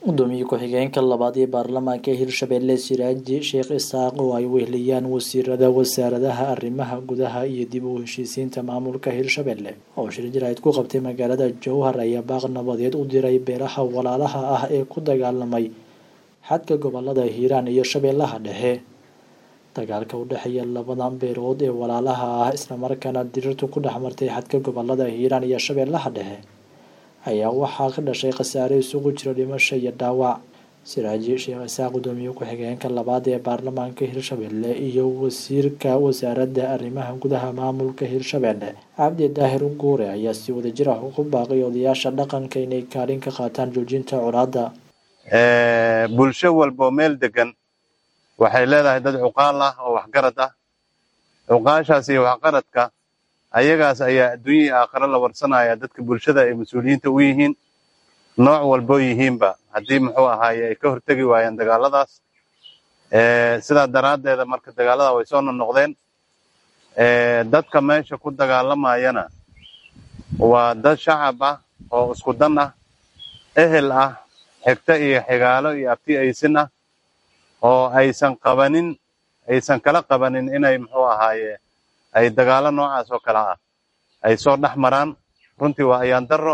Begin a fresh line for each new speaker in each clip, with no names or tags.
gudoomiye ku-xigeenka labaad ee baarlamaanka hirshabelle siraaji sheekh isaaq oo ay weheliyaan wasiirada wasaaradaha arrimaha gudaha iyo dib u heshiisiinta maamulka hirshabelle oo shir jaraa'id ku qabtay magaalada jowhar ayaa baaq nabadeed u diray beeraha walaalaha ah ee ku dagaalamay xadka gobolada hiiraan iyo shabeellaha dhexe dagaalka u dhexeeya labadan beerood ee walaalaha ah islamarkaana dirirtu ku dhex martay xadka gobolada hiiraan iyo shabeellaha dhexe ayaa waxaa ka dhashay khasaare isugu jira dhimasho iyo dhaawac siraaji sheekh isaaq gudoomiye ku-xigeenka labaad ee baarlamaanka hirshabelle iyo wasiirka wasaaradda arrimaha gudaha maamulka hirshabelle cabdi daahir guure ayaa si wadajir ah ugu baaqay odayaasha dhaqanka inay kaalin ka qaataan joojinta colaadda
bulsho walboo meel degan waxay leedahay dad cuqaal ah oo waxgarad ah cuqaashaas iyo waxgaradka ayagaas ayaa adduunyihii aakhare la warsanaya dadka bulshada ay mas-uuliyiinta u yihiin nooc walboo yihiinba haddii muxuu ahaaye ay ka hortegi waayeen dagaaladaas sidaa daraaddeeda marka dagaalada way soo nonoqdeen dadka meesha ku dagaalamayana waa dad shacab ah oo isku dan ah ehel ah xigto iyo xigaalo iyo abti aysin ah oo aysan qabanin aysan kala qabanin inay muxuu ahaaye ay dagaalo noocaas oo kale ah ay soo dhex maraan runtii waa ayaan darro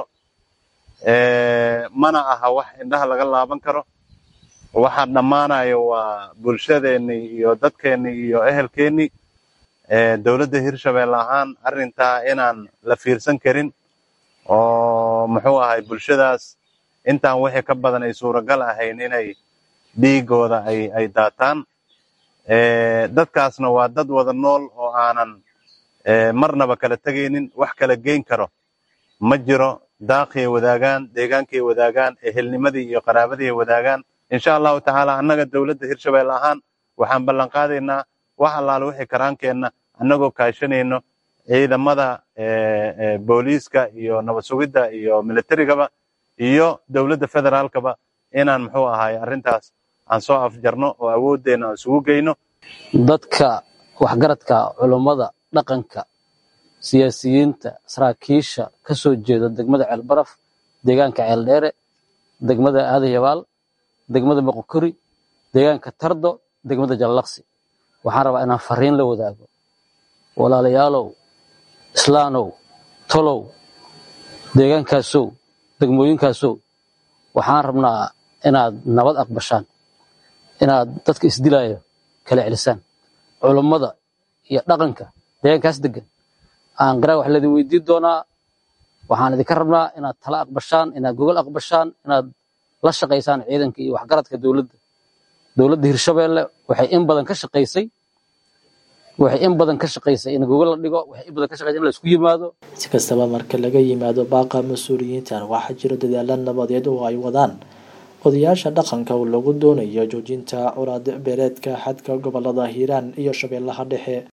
mana aha wax indhaha laga laaban karo waxaa dhammaanayo waa bulshadeennii iyo dadkeennii iyo ehelkeennii dowladda hirshabelle ahaan arrintaa inaan la fiirsan karin oo muxuu ahay bulshadaas intaan wixii ka badan ay suuragal ahayn inay dhiigooda ay daataan dadkaasna waa dad wada nool oo aanan marnaba kala tegaynin wax kala geyn karo ma jiro daaqiyay wadaagaan deegaankay wadaagaan ehelnimadii iyo qaraabadii ay wadaagaan insha allahu tacaala annaga dowladda hirshabelle ahaan waxaan ballan qaadaynaa wax allaale wixii karaankeenna annagoo kaashanayno ciidamada booliiska iyo nabad sugidda iyo militarigaba iyo dowladda federaalkaba inaan muxuu ahaay arrintaas aan soo afjarno oo awooddeenna aan isugu geyno
dadka waxgaradka culummada dhaqanka siyaasiyiinta saraakiisha ka soo jeeda degmada ceelbaraf deegaanka ceeldheere degmada aadayabaal degmada moqokori deegaanka tardo degmada jallaqsi waxaan rabaa inaan fariin la wadaago walaalayaalow islaanow tolow deegaankaasow degmooyinkaasow waxaan rabnaa inaad nabad aqbashaan inaad dadka isdilaayo kala celisaan culummada iyo dhaqanka deegaankaas degan aan garaa wax laydin weydiin doonaa waxaan idinka rabnaa inaad tala aqbashaan inaad gogol aqbashaan inaad la shaqaysaan ciidanka iyo waxgaradka dowladda dowladda hirshabelle waxay in badan ka shaqaysay waxay in badan ka shaqaysay in gogol la dhigo waxay in badan ka shaqaysay in la isku yimaado
si kastaba marka laga yimaado baaqa mas-uuliyiintan waxaa jiro dadaalo nabadeed oo ay wadaan odayaasha dhaqanka oo lagu doonayo joojinta colaad beereedka xadka gobolada hiiraan iyo shabeellaha dhexe